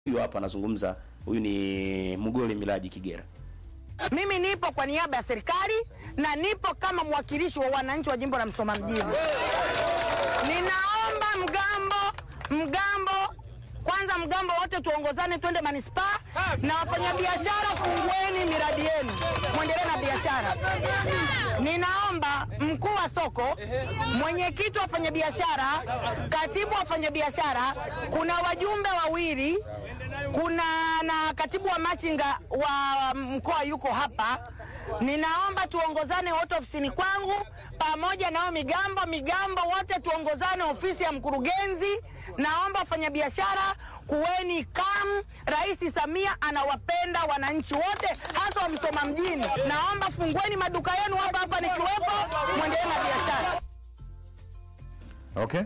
Huyu hapa anazungumza, huyu ni Mugole Milaji Kigera. Mimi nipo kwa niaba ya serikali na nipo kama mwakilishi wa wananchi wa jimbo la Msoma mjini. Ninaomba mgambo mgambo, kwanza mgambo wote tuongozane, twende manispaa na wafanyabiashara, fungueni miradi yenu, mwendelee na biashara. Ninaomba mkuu wa soko, mwenyekiti wa wafanyabiashara, katibu wa wafanyabiashara, kuna wajumbe wawili kuna na katibu wa machinga wa mkoa yuko hapa. Ninaomba tuongozane wote ofisini kwangu pamoja nao migambo migambo, wote tuongozane ofisi ya mkurugenzi. Naomba wafanyabiashara kuweni kam. Rais Samia anawapenda wananchi wote, hasa wa Msoma mjini. Naomba fungueni maduka yenu hapa hapa nikiwepo, mwendelee na biashara. Okay.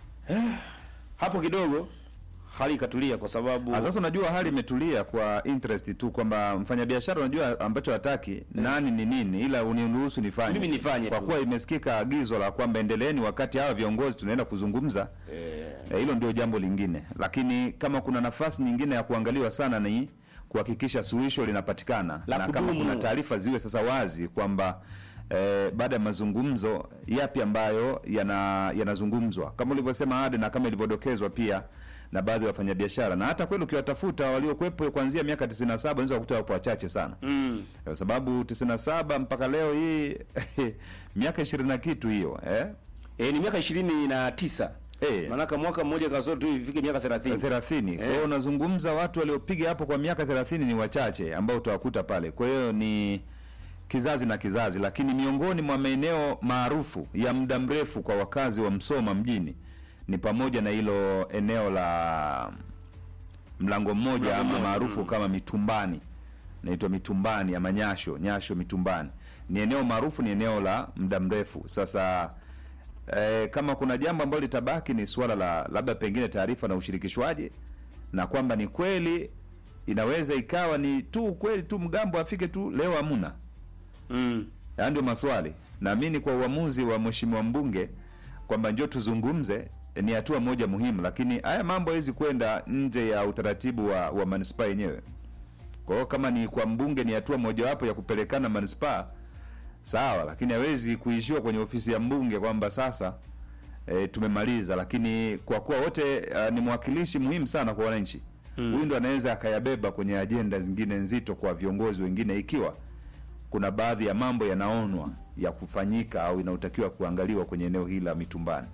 Hapo kidogo hali ikatulia kwa sababu Ah, Sasa unajua hali imetulia kwa interest tu kwamba mfanyabiashara unajua ambacho hataki nani ni nini, ila uniruhusu nifanye. Mimi nifanye kwa tu. kuwa imesikika agizo la kwamba endeleeni wakati hawa viongozi tunaenda kuzungumza. Eh, hilo ndio jambo lingine, lakini kama kuna nafasi nyingine ya kuangaliwa sana ni kuhakikisha suluhisho linapatikana La na kama kudumu. kuna taarifa ziwe sasa wazi kwamba eh, baada ya mazungumzo yapi ambayo yana yanazungumzwa kama ulivyosema Ade, na kama ilivyodokezwa pia na baadhi ya wafanyabiashara, na hata kweli ukiwatafuta waliokuwepo kuanzia miaka 97 unaweza kukuta wapo wachache sana mm, kwa sababu 97 mpaka leo hii miaka 20 na kitu hiyo eh? eh, ni miaka ishirini na tisa Eh. maanake mwaka mmoja kasoro tu ifike miaka thelathini 30. Kwa hiyo unazungumza watu waliopiga hapo kwa miaka 30 ni wachache ambao utawakuta pale. Kwa hiyo ni kizazi na kizazi, lakini miongoni mwa maeneo maarufu ya muda mrefu kwa wakazi wa Msoma mjini ni pamoja na hilo eneo la mlango mmoja Mlango ama mmoja, maarufu mm. kama Mitumbani, naitwa Mitumbani ama Nyasho, Nyasho Mitumbani. Ni eneo maarufu, ni eneo la muda mrefu. Sasa eh, kama kuna jambo ambalo litabaki ni suala la labda pengine taarifa na ushirikishwaji, na kwamba ni kweli inaweza ikawa ni tu kweli tu mgambo afike tu leo hamuna mm. Haya ndio maswali. Naamini kwa uamuzi wa mheshimiwa mbunge kwamba njoo tuzungumze ni hatua moja muhimu, lakini haya mambo hawezi kwenda nje ya utaratibu wa, wa manispaa yenyewe. Kwa hiyo kama ni kwa mbunge ni hatua mojawapo ya kupelekana manispaa sawa, lakini hawezi kuishiwa kwenye ofisi ya mbunge kwamba sasa e, tumemaliza. Lakini kwa kuwa wote uh, ni mwakilishi muhimu sana kwa wananchi, huyu ndo anaweza akayabeba kwenye ajenda zingine nzito kwa viongozi wengine ikiwa kuna baadhi ya mambo yanaonwa ya kufanyika au inayotakiwa kuangaliwa kwenye eneo hili la Mitumbani.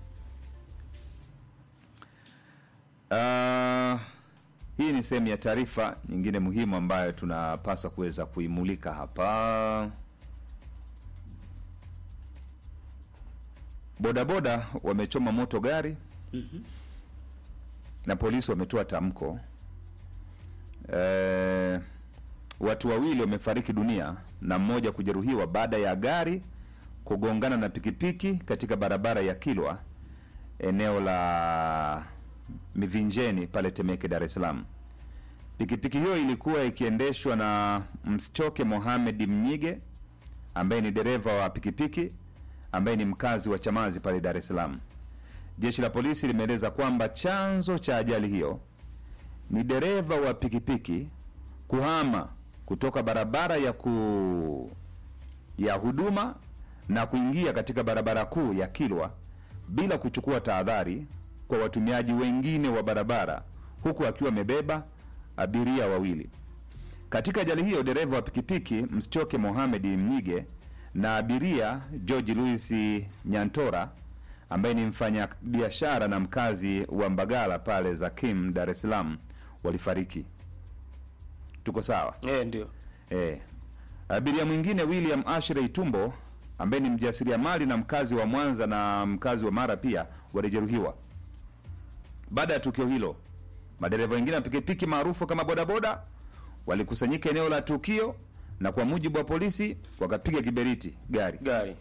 Ah, hii ni sehemu ya taarifa nyingine muhimu ambayo tunapaswa kuweza kuimulika hapa. Bodaboda wamechoma moto gari na polisi wametoa tamko. Eh, watu wawili wamefariki dunia na mmoja kujeruhiwa baada ya gari kugongana na pikipiki katika barabara ya Kilwa eneo la Mivinjeni pale Temeke, Dar es Salaam. Pikipiki hiyo ilikuwa ikiendeshwa na Mschoke Mohamed Mnyige ambaye ni dereva wa pikipiki ambaye ni mkazi wa Chamazi pale Dar es Salaam. Jeshi la polisi limeeleza kwamba chanzo cha ajali hiyo ni dereva wa pikipiki kuhama kutoka barabara ya ku ya huduma na kuingia katika barabara kuu ya Kilwa bila kuchukua tahadhari kwa watumiaji wengine wa barabara huku akiwa amebeba abiria wawili. Katika ajali hiyo dereva wa pikipiki Mschoke Mohamed Mnyige na abiria George Louis Nyantora ambaye ni mfanya biashara na mkazi wa Mbagala pale Zakim, Dar es Salaam walifariki. Tuko sawa? eh, ndio Eh. Abiria mwingine William Ashrey Tumbo ambaye ni mjasiriamali na mkazi wa Mwanza na mkazi wa Mara pia walijeruhiwa. Baada ya tukio hilo, madereva wengine wa pikipiki maarufu kama bodaboda walikusanyika eneo la tukio na kwa mujibu wa polisi wakapiga kiberiti gari. gari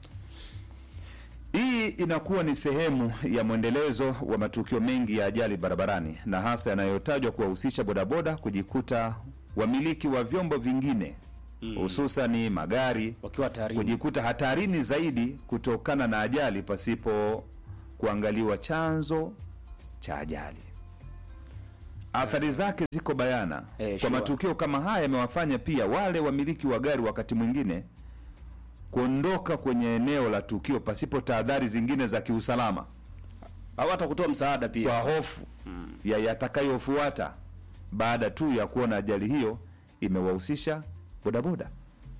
Hii inakuwa ni sehemu ya mwendelezo wa matukio mengi ya ajali barabarani na hasa yanayotajwa kuwahusisha bodaboda kujikuta wamiliki wa vyombo vingine hususani magari wakiwa hatarini. kujikuta hatarini zaidi kutokana na ajali pasipo kuangaliwa chanzo cha ajali. athari zake ziko bayana Eh, kwa sure. matukio kama haya yamewafanya pia wale wamiliki wa gari wakati mwingine kuondoka kwenye eneo la tukio pasipo tahadhari zingine za kiusalama au hata kutoa msaada pia kwa hofu ya yatakayofuata baada tu ya kuona ajali hiyo imewahusisha bodaboda.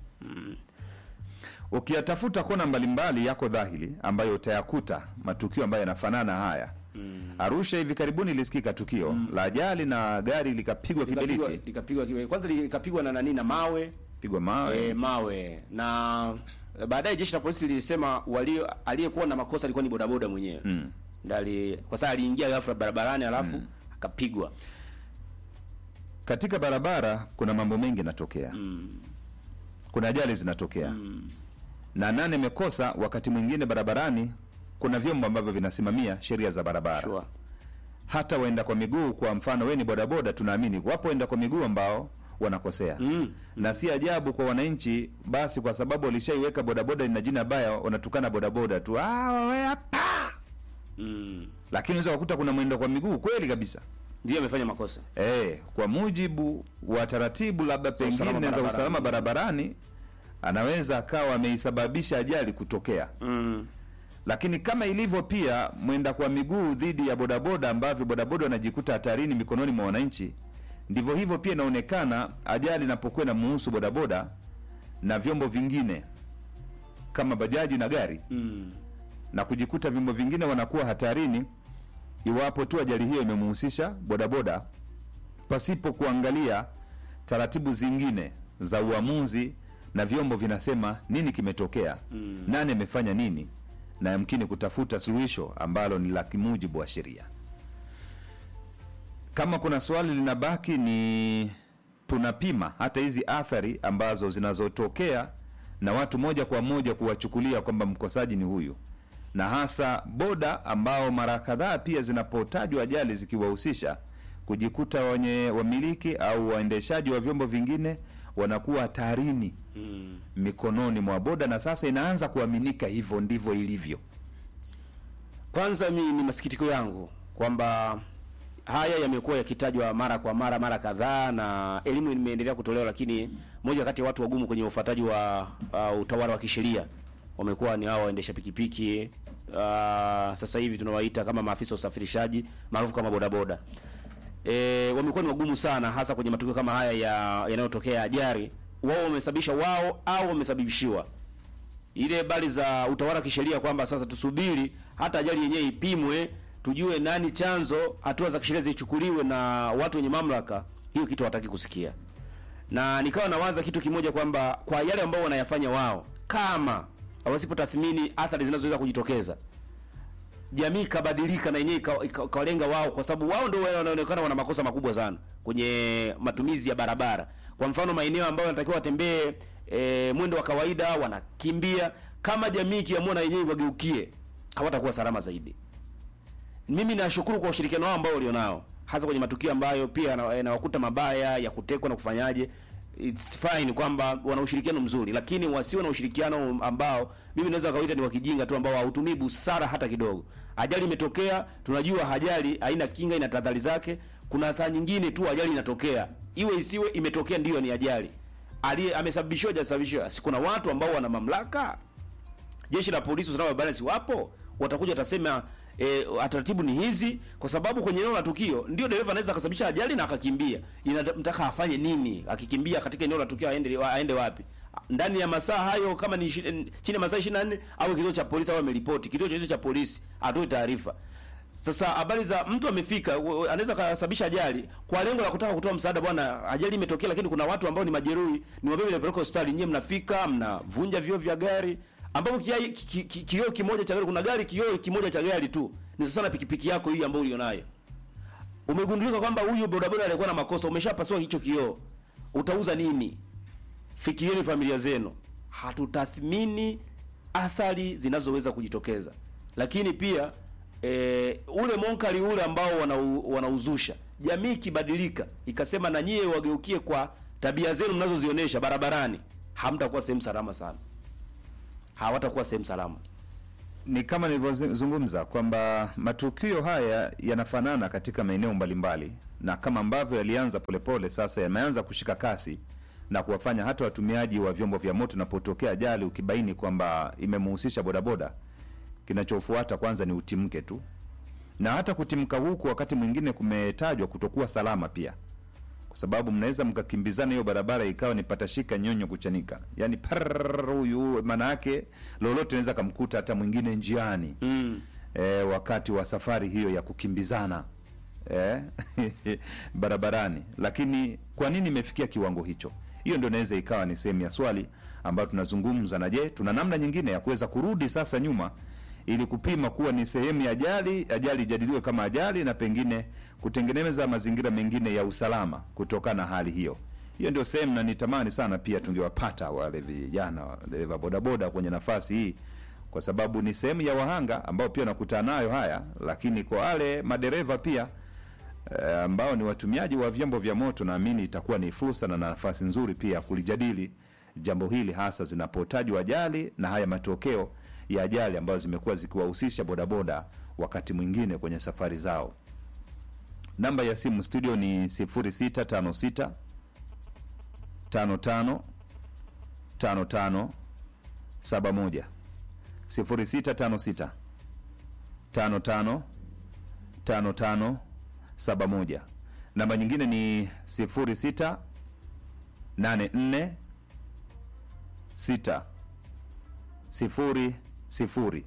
Ukiyatafuta kona mbalimbali yako dhahiri ambayo utayakuta matukio ambayo yanafanana haya. Arusha hivi karibuni ilisikika tukio la ajali na gari likapigwa likapigwa kiberiti, likapigwa kibe- kwanza likapigwa na nani na mawe pigwa mawe e, mawe na baadaye jeshi la polisi lilisema walio aliyekuwa na makosa alikuwa ni bodaboda mwenyewe Mm. ndali kwa sababu aliingia ghafla barabarani alafu akapigwa Katika barabara kuna mambo mengi yanatokea, mm. kuna ajali zinatokea na nane imekosa. Wakati mwingine barabarani kuna vyombo ambavyo vinasimamia sheria za barabara sure. hata waenda kwa miguu. Kwa mfano, we ni bodaboda, tunaamini wapo waenda kwa miguu ambao wanakosea Mm. na si ajabu kwa wananchi, basi kwa sababu walishaiweka bodaboda ina jina baya, wanatukana bodaboda tu, "Ah, wewe hapa." Mm. Lakini unaweza kukuta kuna mwenda kwa miguu kweli kabisa ndio amefanya makosa eh, kwa mujibu wa taratibu labda usalama pengine za barabarani. usalama barabarani, anaweza akawa ameisababisha ajali kutokea mm. lakini kama ilivyo pia mwenda kwa miguu dhidi ya bodaboda ambavyo bodaboda wanajikuta hatarini mikononi mwa wananchi, ndivyo hivyo pia inaonekana ajali inapokuwa na muhusu bodaboda na vyombo vingine kama bajaji na gari, Mm. na kujikuta vyombo vingine wanakuwa hatarini iwapo tu ajali hiyo imemuhusisha bodaboda pasipo kuangalia taratibu zingine za uamuzi na vyombo vinasema nini kimetokea, Mm. nani amefanya nini, na yamkini kutafuta suluhisho ambalo ni la kimujibu wa sheria. Kama kuna swali linabaki ni tunapima hata hizi athari ambazo zinazotokea na watu moja kwa moja kuwachukulia kwamba mkosaji ni huyu, na hasa boda ambao mara kadhaa pia zinapotajwa ajali zikiwahusisha kujikuta wenye wamiliki au waendeshaji wa vyombo vingine wanakuwa hatarini Mm. mikononi mwa boda, na sasa inaanza kuaminika hivyo ndivyo ilivyo. Kwanza mi ni masikitiko yangu kwamba haya yamekuwa yakitajwa mara kwa mara mara kadhaa, na elimu imeendelea kutolewa, lakini moja kati ya watu wagumu kwenye ufuataji wa uh, utawala wa kisheria wamekuwa ni hao waendesha pikipiki. Uh, sasa hivi tunawaita kama maafisa wa usafirishaji maarufu kama bodaboda. E, wamekuwa ni wagumu sana, hasa kwenye matukio kama haya ya yanayotokea ajali. Wao wamesababisha wao au wamesababishiwa ile habari za utawala wa kisheria kwamba sasa tusubiri hata ajali yenyewe ipimwe, tujue nani chanzo, hatua za kisheria zichukuliwe na watu wenye mamlaka. Hiyo kitu hawataki kusikia, na nikawa nawaza kitu kimoja kwamba kwa yale ambao wanayafanya wao, kama wasipotathmini athari zinazoweza kujitokeza, jamii ikabadilika na yenyewe ika- ika- ikawalenga wao, kwa sababu wao ndio wanaonekana wana makosa makubwa sana kwenye matumizi ya barabara. Kwa mfano maeneo ambayo wanatakiwa watembee e, mwendo wa kawaida wanakimbia. Kama jamii ikiamua na yenyewe wageukie, hawatakuwa salama zaidi. Mimi nashukuru kwa ushirikiano wao ambao walionao, hasa kwenye matukio ambayo pia yana- yanawakuta mabaya ya kutekwa na kufanyaje. It's fine kwamba wana ushirikiano mzuri, lakini wasiwe na ushirikiano ambao mimi naweza kawaita ni wakijinga tu, ambao hautumii busara hata kidogo. Ajali imetokea, tunajua ajali haina kinga, ina tahadhari zake. Kuna saa nyingine tu ajali inatokea, iwe isiwe, imetokea, ndiyo ni ajali. Aliye amesababishiwa hajasababishiwa, si kuna watu ambao wana mamlaka jeshi la polisi usalama barabarani si wapo, watakuja watasema e, taratibu ni hizi, kwa sababu kwenye eneo la tukio ndio dereva anaweza akasababisha ajali na akakimbia. Inamtaka afanye nini akikimbia katika eneo la tukio? Aende aende wapi? Ndani ya masaa hayo, kama ni ishi- chini ya masaa 24 au kituo cha polisi au ameripoti kituo chochote cha polisi, atoe taarifa. Sasa habari za mtu amefika, u- u- anaweza kasababisha ajali kwa lengo la kutaka kutoa msaada. Bwana, ajali imetokea, lakini kuna watu ambao ni majeruhi, ni wabebe napeleka hospitali. Nyewe mnafika mnavunja vioo vya gari, ambapo kiai- ki- ki- ki- kioo kimoja cha gari, kuna gari kioo kimoja cha gari tu ni sasa na pikipiki yako hii ambayo ulionayo. Umegundulika kwamba huyu bodaboda alikuwa na makosa, umeshapasua hicho kioo, utauza nini? Fikirieni familia zenu. Hatutathmini athari zinazoweza kujitokeza, lakini pia e, ule monkari ule ambao wanau- wanauzusha, jamii ikibadilika ikasema na nyie wageukie kwa tabia zenu mnazozionyesha barabarani, hamtakuwa sehemu salama sana, hawatakuwa sehemu salama. ni kama nilivyozungumza kwamba matukio haya yanafanana katika maeneo mbalimbali, na kama ambavyo yalianza polepole, sasa yameanza kushika kasi na kuwafanya hata watumiaji wa vyombo vya moto, napotokea ajali ukibaini kwamba imemhusisha bodaboda, kinachofuata kwanza ni utimke tu, na hata kutimka huku wakati mwingine kumetajwa kutokuwa salama pia, kwa sababu mnaweza mkakimbizana hiyo barabara ikawa ni patashika nyonyo kuchanika, yani parrrr, huyu maana yake lolote naweza kamkuta hata mwingine njiani Mm. e, wakati wa safari hiyo ya kukimbizana e, barabarani. Lakini kwa nini imefikia kiwango hicho? Hiyo ndio inaweza ikawa ni sehemu ya swali ambayo tunazungumza. Na je, tuna namna nyingine ya kuweza kurudi sasa nyuma ili kupima kuwa ni sehemu ya ajali, ajali ijadiliwe kama ajali, na pengine kutengeneza mazingira mengine ya usalama kutokana na hali hiyo. Hiyo ndio sehemu, na nitamani sana pia tungewapata wale vijana wa bodaboda kwenye nafasi hii kwa sababu ni sehemu ya wahanga ambao pia nakutana nayo haya, lakini kwa wale madereva pia eh, ambao ni watumiaji wa vyombo vya moto, naamini itakuwa ni fursa na nafasi nzuri pia ya kulijadili jambo hili, hasa zinapotajwa ajali na haya matokeo ya ajali ambazo zimekuwa zikiwahusisha bodaboda wakati mwingine kwenye safari zao. Namba ya simu studio ni 0656 55 55 71 0656 55 55 71. Namba nyingine ni 06 84 6 sifuri sifuri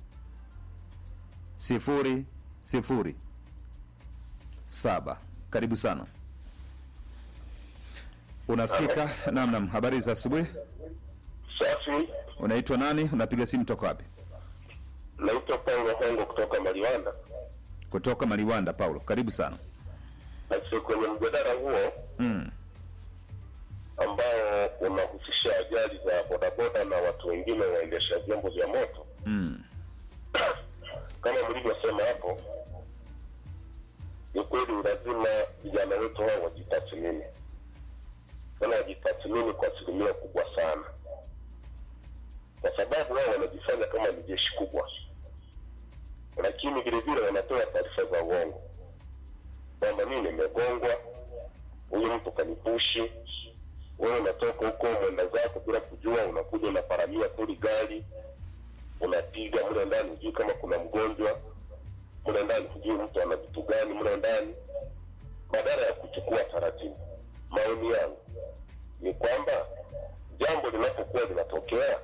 sifuri sifuri saba. Karibu sana, unasikika? Naam, naam. Habari za asubuhi. Safi, Unaitwa nani? Unapiga simu toka wapi? naitwa Paulo Hongo kutoka Maliwanda. Kutoka Maliwanda. Paulo, karibu sana. Basi kwenye mjadala huo Mm. ambao unahusisha ajali za bodaboda na watu wengine waendesha vyombo vya moto, Mm. kama mlivyosema hapo, ni kweli lazima vijana wetu hao wajitathmini, tena wajitathmini kwa asilimia kubwa sana, kwa sababu wao wanajifanya kama ni jeshi kubwa, lakini vile vile wanatoa taarifa za uongo kwamba mimi nimegongwa, huyu mtu kanipushi. Wewe unatoka huko mwenda zako bila kujua, unakuja unaparamia kuli gari, unapiga mle ndani, hujui kama kuna mgonjwa mle ndani, hujui mtu ana vitu gani mle ndani, badala ya kuchukua taratibu. Maoni yangu ni kwamba jambo linapokuwa linatokea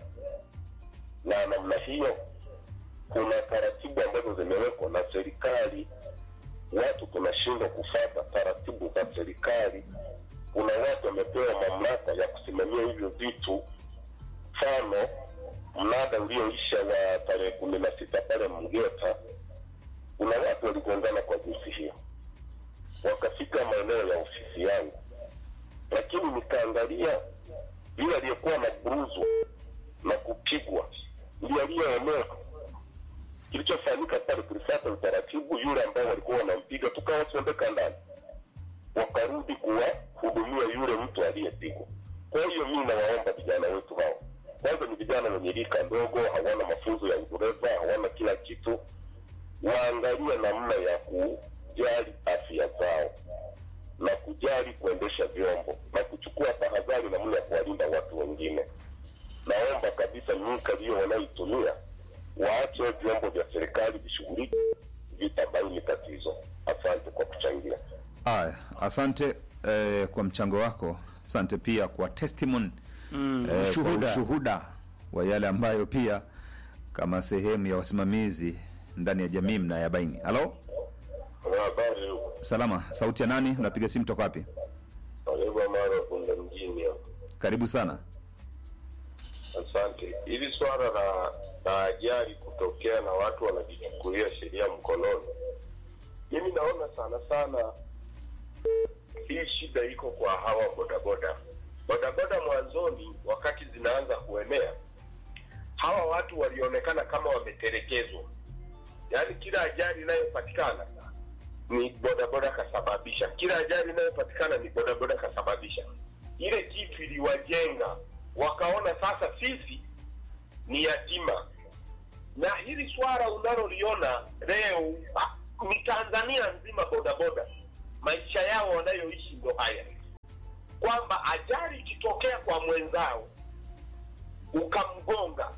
na namna hiyo, kuna taratibu ambazo zimewekwa na serikali watu tunashindwa kufuata taratibu za serikali. Kuna watu wamepewa mamlaka ya kusimamia hivyo vitu. Mfano, mnada ulioisha wa tarehe kumi na sita pale Mgeta, kuna watu waligongana kwa jinsi hiyo, wakafika maeneo ya ofisi yangu, lakini nikaangalia yule aliyekuwa na buruzwa na kupigwa ndiye aliyeonewa kilichofanyika pale tulifuata utaratibu, yule ambao walikuwa wanampiga tukawasondeka ndani, wakarudi kuwahudumia yule mtu aliyepigwa. Kwa hiyo mimi nawaomba vijana wetu hao, kwanza ni vijana wenye rika ndogo, hawana mafunzo ya udereva, hawana kila kitu, waangalie namna ya kujali afya zao na kujali kuendesha vyombo na kuchukua tahadhari namna ya kuwalinda watu wengine. Naomba kabisa nyika hiyo wanaoitumia waache vyombo vya serikali vishughulike, vitabaini tatizo. Asante kwa kuchangia. Aya, asante eh, kwa mchango wako. Asante pia kwa testimony Mm, eh, kwa ushuhuda. ushuhuda wa yale ambayo pia kama sehemu ya wasimamizi ndani ya jamii mnayabaini. Halo, Habari huko salama. Sauti ya nani? Unapiga simu toka wapi? Karibu Mara Kunda mjini hapo. Karibu sana. Asante. Hili swala la la ajali kutokea na watu wanajichukulia sheria mkononi, mimi naona sana sana hii shida iko kwa hawa bodaboda. Bodaboda mwanzoni, wakati zinaanza kuenea, hawa watu walionekana kama wametelekezwa, yaani kila ajali inayopatikana ni bodaboda kasababisha, kila ajali inayopatikana ni bodaboda kasababisha. Ile kitu iliwajenga, wakaona sasa sisi ni yatima, na hili swala unaloliona leo ah, ni Tanzania nzima, bodaboda maisha yao wanayoishi ndo haya, kwamba ajali ikitokea kwa mwenzao ukamgonga,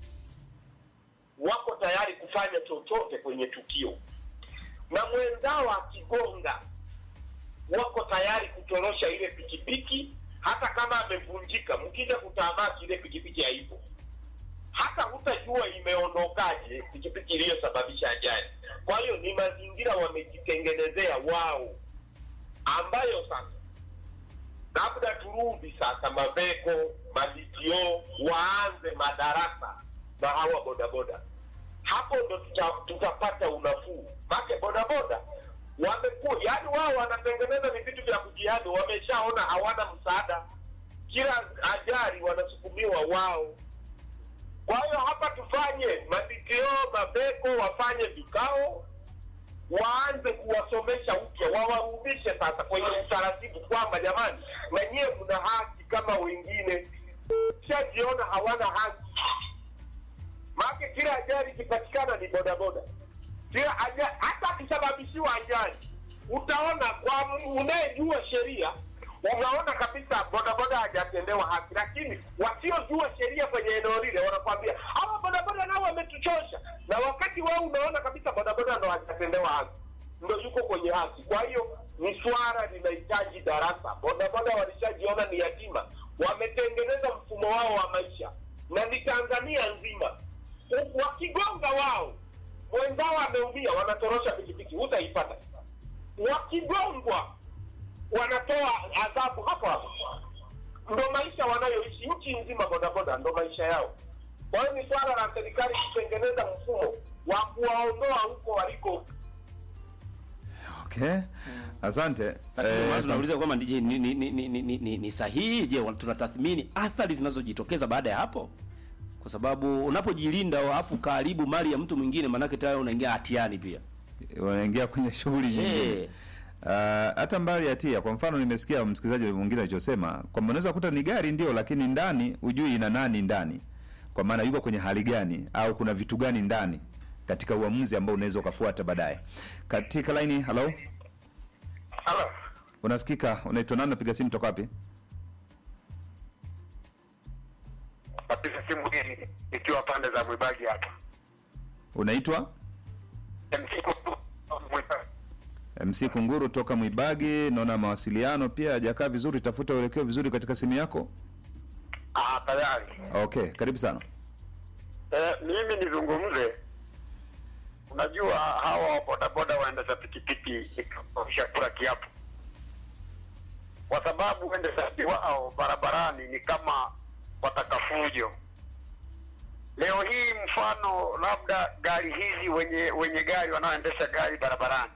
wako tayari kufanya chochote kwenye tukio, na mwenzao akigonga, wako tayari kutorosha ile pikipiki, hata kama amevunjika. Mkija kutamaki ile pikipiki haipo, hata hutajua imeondokaje pikipiki iliyosababisha ajali. Kwa hiyo ni mazingira wamejitengenezea wao, ambayo sasa labda turudi sasa Maveko, maditio waanze madarasa na hawa bodaboda, hapo ndo tuta, tutapata unafuu. Make bodaboda wamekuwa yani, wao wanatengeneza ni vitu vya kujihami, wameshaona hawana msaada, kila ajali wanasukumiwa wao. Kwa hiyo hapa tufanye maditio, Maveko wafanye vikao waanze kuwasomesha upya, wawarudishe sasa kwenye utaratibu kwamba jamani, na nyiwe mna haki kama wengine. Shajiona hawana haki, maake kila ajali ikipatikana ni bodaboda, kila ajali, hata akisababishiwa ajali utaona kwa unayejua sheria unaona kabisa bodaboda hajatendewa haki, lakini wasiojua sheria kwenye eneo lile wanakwambia hawa bodaboda nao wametuchosha, na wakati wao unaona kabisa bodaboda ndo hajatendewa haki, ndo yuko kwenye haki. Kwa hiyo ni swala linahitaji darasa. Bodaboda walishajiona ni yatima, wametengeneza mfumo wao wa maisha, na ni Tanzania nzima. U- Wakigonga wao mwenzao ameumia, wanatorosha pikipiki, hutaipata. Wakigongwa wanatoa adhabu hapo hapo. Ndo maisha wanayoishi nchi nzima, bodaboda ndo maisha yao. Kwa hiyo ni swala la serikali kutengeneza mfumo wa kuwaondoa huko waliko. Okay, asante. Lakini Eh, maana tunauliza kwamba je, ni, ni, ni, ni, ni, ni, ni sahihi? Je, tunatathmini athari zinazojitokeza baada ya hapo? Kwa sababu unapojilinda afu karibu mali ya mtu mwingine, maanake tayari unaingia hatiani pia. wanaingia kwenye shughuli nyingine Eh. Uh, hata mbali ya tia, kwa mfano nimesikia msikilizaji mwingine alichosema kwamba unaweza kuta ni gari ndio, lakini ndani hujui ina nani ndani, kwa maana yuko kwenye hali gani au kuna vitu gani ndani katika uamuzi ambao unaweza ukafuata baadaye. Katika laini, halo, Halo, unasikika? Unaitwa nani? Napiga simu toka wapi? napiga simu hii ikiwa pande za Mwibagi hapa. Unaitwa MC Kunguru toka Mwibagi. Naona mawasiliano pia hajakaa vizuri, tafuta uelekeo vizuri katika simu yako. Ah, tayari. Okay, karibu sana. Eh, mimi nizungumze. Unajua hawa bodaboda waendesha pikipiki kula kiapo, kwa sababu uendeshaji wao barabarani ni kama watakafujo. Leo hii mfano labda gari hizi wenye wenye gari wanaoendesha gari barabarani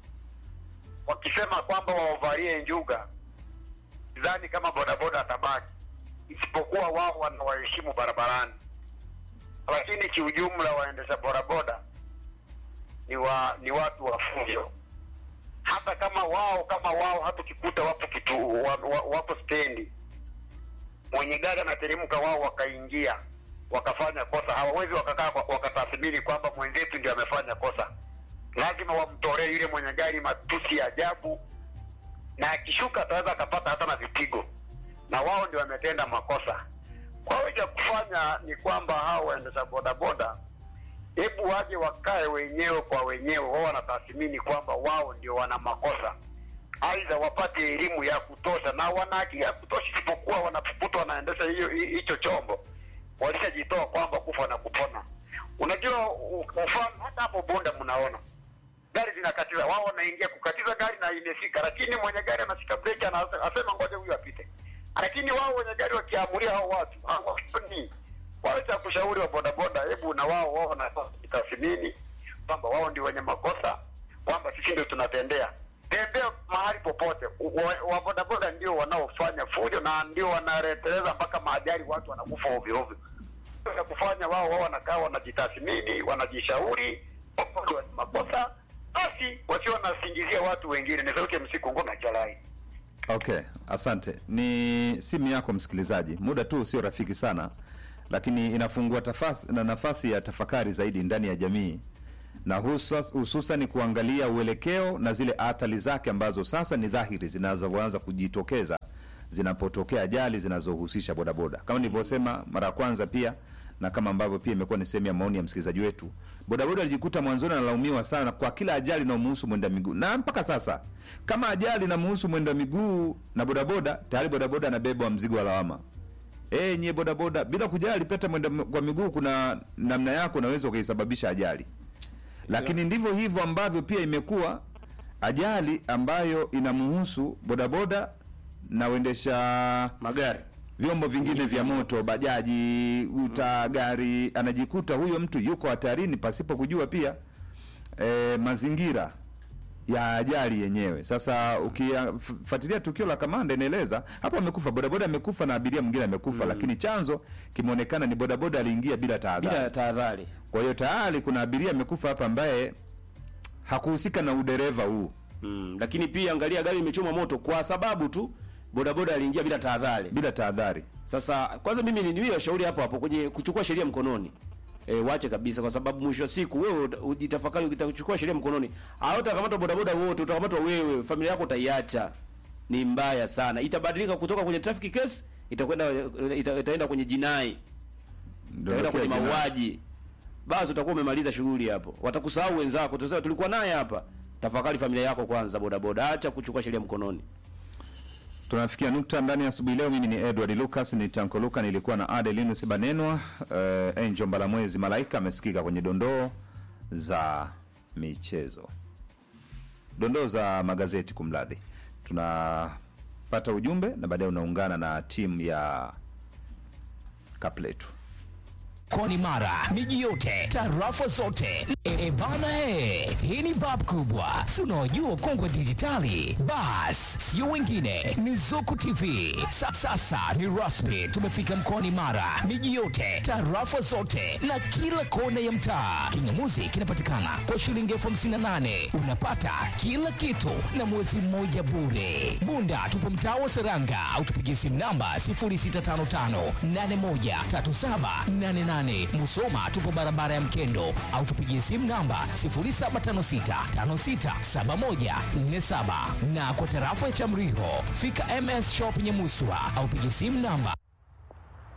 wakisema kwamba waovalie njuga, sidhani kama bodaboda atabaki, isipokuwa wao wanawaheshimu barabarani lakini kiujumla waendesha bodaboda ni wa ni watu wa fujo. Hata kama wao kama wao hatukikuta wapo kitu wa, wa, wapo stendi, mwenye gari anateremka, wao wakaingia wakafanya kosa, hawawezi wakakaa kwa- wakatathmini kwamba mwenzetu ndio amefanya kosa. Lazima wamtolee yule mwenye gari matusi ya ajabu, na akishuka ataweza akapata hata na vipigo, na wao ndio wametenda makosa. Kwa hiyo cha kufanya ni kwamba hao waendesha bodaboda, hebu waje wakae wenyewe kwa wenyewe, wao wanatathmini kwamba wao ndio wana makosa, aidha wapate elimu ya kutosha, na wana akili ya kutosha, isipokuwa wanapoputwa wanaendesha hiyo hi- hicho chombo, walishajitoa kwamba kufa na kupona. Unajua u- mfano hata hapo Bunda mnaona gari zinakatiza, wao wanaingia kukatiza gari na imefika, lakini mwenye gari anashika breki, ana- anasema ngoja huyu apite. Lakini wao wenye gari wakiamuria hao watu hawafuni. Wao cha kushauri wa bodaboda, hebu na wao wao wanatathmini kwamba wao ndio wenye makosa, kwamba sisi ndio tunatendea tembea mahali popote. Wa- Wa bodaboda ndio wanaofanya fujo na ndio wanareteleza mpaka maajali, watu wanakufa ovyo ovyo. Ya kufanya wao wao wanakaa wanajitathmini, wanajishauri wao ndio wenye makosa, basi wasio wanasingizia watu wengine. Ni sauti ya msiku ngoma jalai. Okay, asante. Ni simu yako msikilizaji, muda tu sio rafiki sana. lakini inafungua tafasi, na nafasi ya tafakari zaidi ndani ya jamii na husas- hususan kuangalia uelekeo na zile athari zake ambazo sasa ni dhahiri zinazoanza kujitokeza zinapotokea ajali zinazohusisha bodaboda kama nilivyosema mara ya kwanza pia na kama ambavyo pia imekuwa ni sehemu ya maoni ya msikilizaji wetu bodaboda alijikuta mwanzoni analaumiwa sana kwa kila ajali inayomuhusu mwenda miguu na mpaka sasa kama ajali inamuhusu mwenda miguu na bodaboda tayari bodaboda anabebwa mzigo wa lawama Eh, nyie bodaboda bila kujali peta mwenda m- kwa miguu kuna namna yako unaweza ukaisababisha ajali lakini ndivyo hivyo ambavyo pia imekuwa ajali ambayo inamuhusu bodaboda na uendesha magari vyombo vingine vya moto bajaji uta gari anajikuta huyo mtu yuko hatarini pasipo kujua pia e, mazingira ya ajali yenyewe sasa ukifuatilia tukio la kamanda inaeleza hapo amekufa bodaboda amekufa na abiria mwingine amekufa lakini chanzo kimeonekana ni bodaboda aliingia bila tahadhari bila tahadhari kwa hiyo tayari kuna abiria amekufa hapa ambaye hakuhusika na udereva huu mm. lakini pia angalia gari limechomwa moto kwa sababu tu bodaboda aliingia bila tahadhari bila tahadhari Sasa kwanza mimi ni niwe washauri hapo hapo kwenye kuchukua sheria mkononi. E, wache kabisa kwa sababu mwisho wa siku wewe uta- ujitafakari ukitachukua sheria mkononi. Au utakamatwa bodaboda wote, utakamatwa wewe, familia yako utaiacha. Ni mbaya sana. Itabadilika kutoka kwenye traffic case itakwenda ita, itaenda kwenye jinai, Ndio itaenda kwenye jina- mauaji. Basi utakuwa umemaliza shughuli hapo. Watakusahau wenzako. Tutasema tulikuwa naye hapa. Tafakari familia yako kwanza bodaboda. Acha kuchukua sheria mkononi. tunafikia nukta ndani ya asubuhi leo mimi ni edward lucas ni tanko luka nilikuwa na adelinus banenwa uh, angel mbalamwezi malaika amesikika kwenye dondoo za michezo dondoo za magazeti kumradhi tunapata ujumbe na baadaye unaungana na timu ya kapletu mkoani Mara, miji yote, tarafa zote. E, e bana e, hii ni bab kubwa, si unaojua kongwe dijitali. Bas, sio wengine, ni Zuku TV. Sa, sasa ni rasmi, tumefika mkoani Mara, miji yote, tarafa zote na kila kona ya mtaa. Kingamuzi kinapatikana kwa shilingi elfu hamsini na nane unapata kila kitu na mwezi mmoja bure. Bunda tupo mtaa wa Seranga au tupigie simu namba 0655813788. Musoma tupo barabara ya Mkendo au tupigie simu namba 0756567147 na kwa tarafa ya Chamriho fika MS Shop Nyamuswa au pigie simu namba